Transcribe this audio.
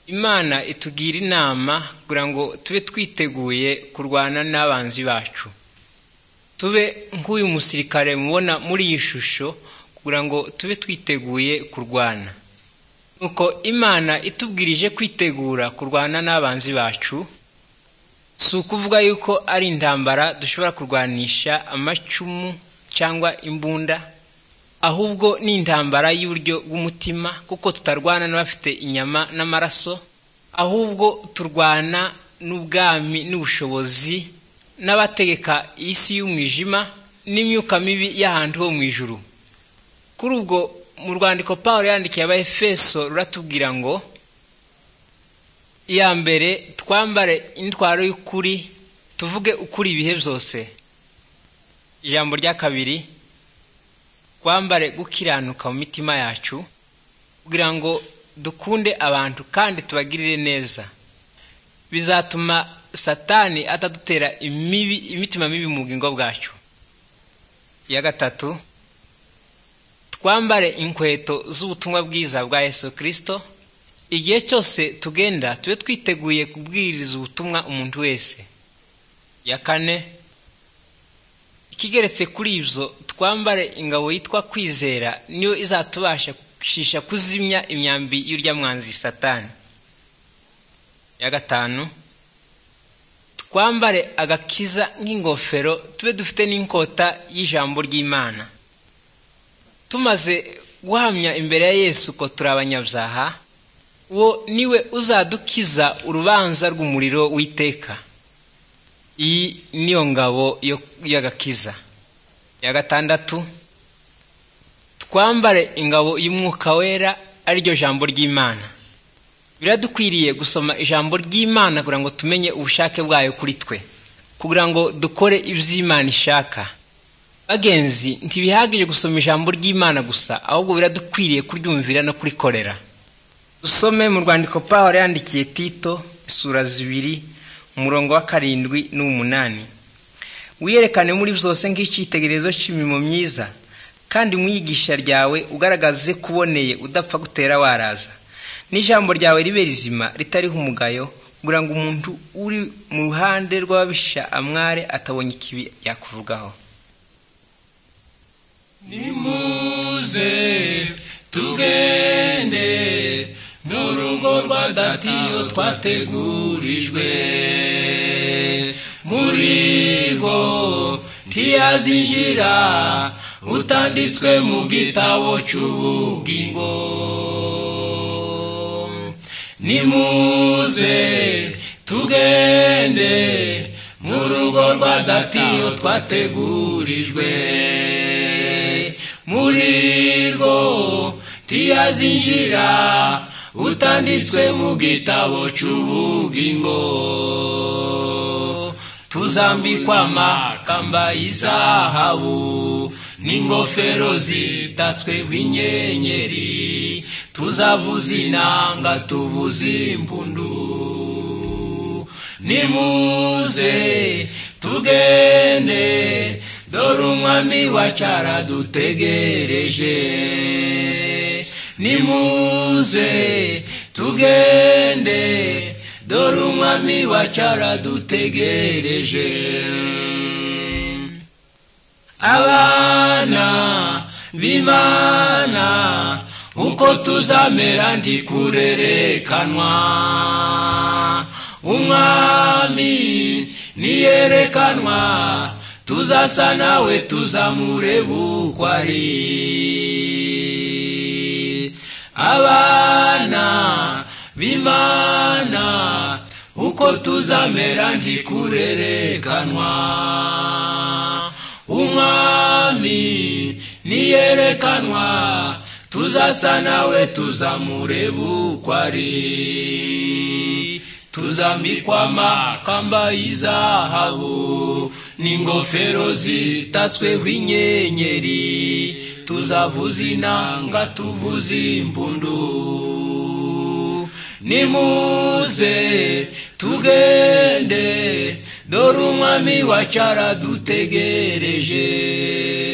imana itugira inama kugira ngo tube twiteguye kurwana n'abanzi bacu tube nk'uyu musirikare mubona muri iyi shusho kugira ngo tube twiteguye kurwana nuko imana itubwirije kwitegura kurwana n'abanzi bacu si ukuvuga yuko ari intambara dushobora kurwanisha amacumu cyangwa imbunda ahubwo ni intambara y'uburyo bw'umutima kuko tutarwana n'abafite inyama n'amaraso ahubwo turwana n'ubwami n'ubushobozi n'abategeka isi y'umwijima n'imyuka mibi y'ahantu ho mu ijuru kuri ubwo mu rwandiko paul yandikiye abayefeso ruratubwira ngo iya mbere twambare intwaro y'ukuri tuvuge ukuri ibihe byose ijambo rya kabiri twambare gukiranuka mu mitima yacu kugira ngo dukunde abantu kandi tubagirire neza bizatuma satani atadutera imibi imitima mibi mu bugingo bwacu iya gatatu twambare inkweto z'ubutumwa bwiza bwa yesu kirisito igihe cyose tugenda tube twiteguye kubwiriza ubutumwa umuntu wese iya kane ikigeretse kuri ibyo twambare ingabo yitwa kwizera niyo izatubashisha kuzimya imyambi y'uryamwanzi satani iya gatanu twambare agakiza nk'ingofero tube dufite n'inkota y'ijambo ry'imana tumaze guhamya imbere ya yesu ko turi abanyabyaha uwo niwe uzadukiza urubanza rw'umuriro w'iteka iyi niyo ngabo y'agakiza iya gatandatu twambare ingabo y'umwuka wera ariryo jambo ry'imana biradukwiriye gusoma ijambo ry'imana kugira ngo tumenye ubushake bwayo kuri twe kugira ngo dukore iby'imana ishaka bagenzi ntibihagije gusoma ijambo ry'imana gusa ahubwo biradukwiriye kuryumvira no kurikorera dusome mu rwandiko paul yandikiye tito isura zibiri umurongo wa karindwi n'umunani wiyerekane muri byose nk'icyitegererezo cy'imirimo myiza kandi mu iyigisha ryawe ugaragaze kuboneye udapfa gutera waraza n'ijambo ryawe ribe rizima ritariho umugayo kugira ngo umuntu uri mu ruhande rw'ababisha amware atabonye ikibi yakuvugaho nimuze tugende n'urugo rwa datiyo twategurijwe muri rwo ntiyazinjira utanditswe mu gitabo cy'ubugingo nimuze tugende mu rugo rwa datiyo twategurijwe muri rwo ntiyazinjira utanditswe mu gitabo cy'ubugingo tuzambikwa amakamba y'izahabu n'ingofero zitatsweho inyenyeri tuzavuza inanga tuvuza impundu nimuze tugende dore umwami wacara dutegereje nimuze tugende dore umwami wacara dutegereje abana b'imana uko tuzamera ntikurerekanwa umwami niyerekanwa tuzasa nawe tuzamureba uko ari abana b'imana uko tuzamera ntikurerekanwa umwami niyerekanwa tuzasa nawe tuzamureba uko ari tuzambikwa amakamba y'izahabu n'ingofero zitatsweho inyenyeri tuzavuza inanga tuvuza impundu nimuze tugende dore umwami wacara dutegereje